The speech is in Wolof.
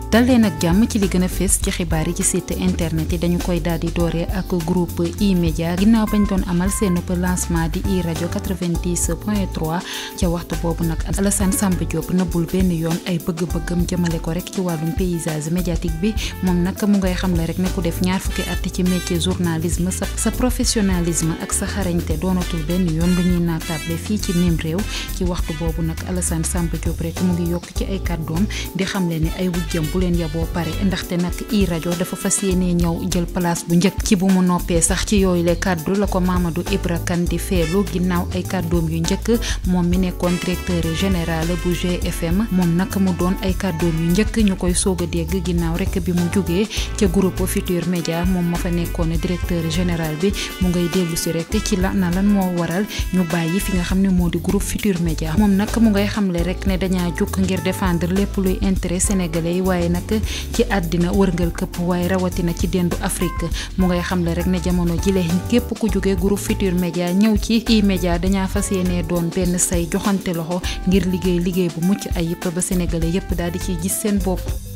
dal leen ak jàmm ci li gën a fees ci xibaar yi ci site internet yi dañu koy daal di dooree ak groupe E-Media ginnaaw bañ doon amal seen lancement di i rajo 90 point 3 ca waxtu boobu nag Alassane Samba Diop nëbbul benn yoon ay bëgg-bëggam jëmale ko rek ci wàllum paysage médiatique bi moom nag mu ngay xamle rek ne ku def ñaar fukki at ci métier journalisme sa sa professionnalisme ak sa xarañte doonatul benn yoon lu ñuy naatable fii ci mim réew ci waxtu boobu nag Alassane Samba Diop rek mu ngi yokk ci ay kàddoom di xamle ne ay wujjam bu leen yaboo pare ndaxte nag i rajo dafa fas yéenee ñëw jël place bu njëkk ci bu mu noppee sax ci yooyu le kàddu la ko Mamadou Ibra Kane di feelu ginnaaw ay kàddoom yu njëkk moom mi nekkoon directeur général bu GFM moom nag mu doon ay kàddoom yu njëkk ñu koy soog a dégg ginnaaw rek bi mu jógee ca groupe Futur Média moom ma fa nekkoon directeur général bi mu ngay dellu si rek ci la na lan moo waral ñu bàyyi fi nga xam ne moo di groupe Futur Média moom nag mu ngay xamle rek ne dañaa jukk ngir défendre lépp luy intérêt sénégalais yi waaye nag ci àddina wërngal këpp waaye rawatina ci dendu Afrique mu ngay xamle rek ne jamono jile képp ku jóge groupe Futur Média ñëw ci E-Media dañaa fas yéenee doon benn say joxante loxo ngir liggéey liggéey bu mucc ayib ba sénégalais yépp daal di ciy gis seen bopp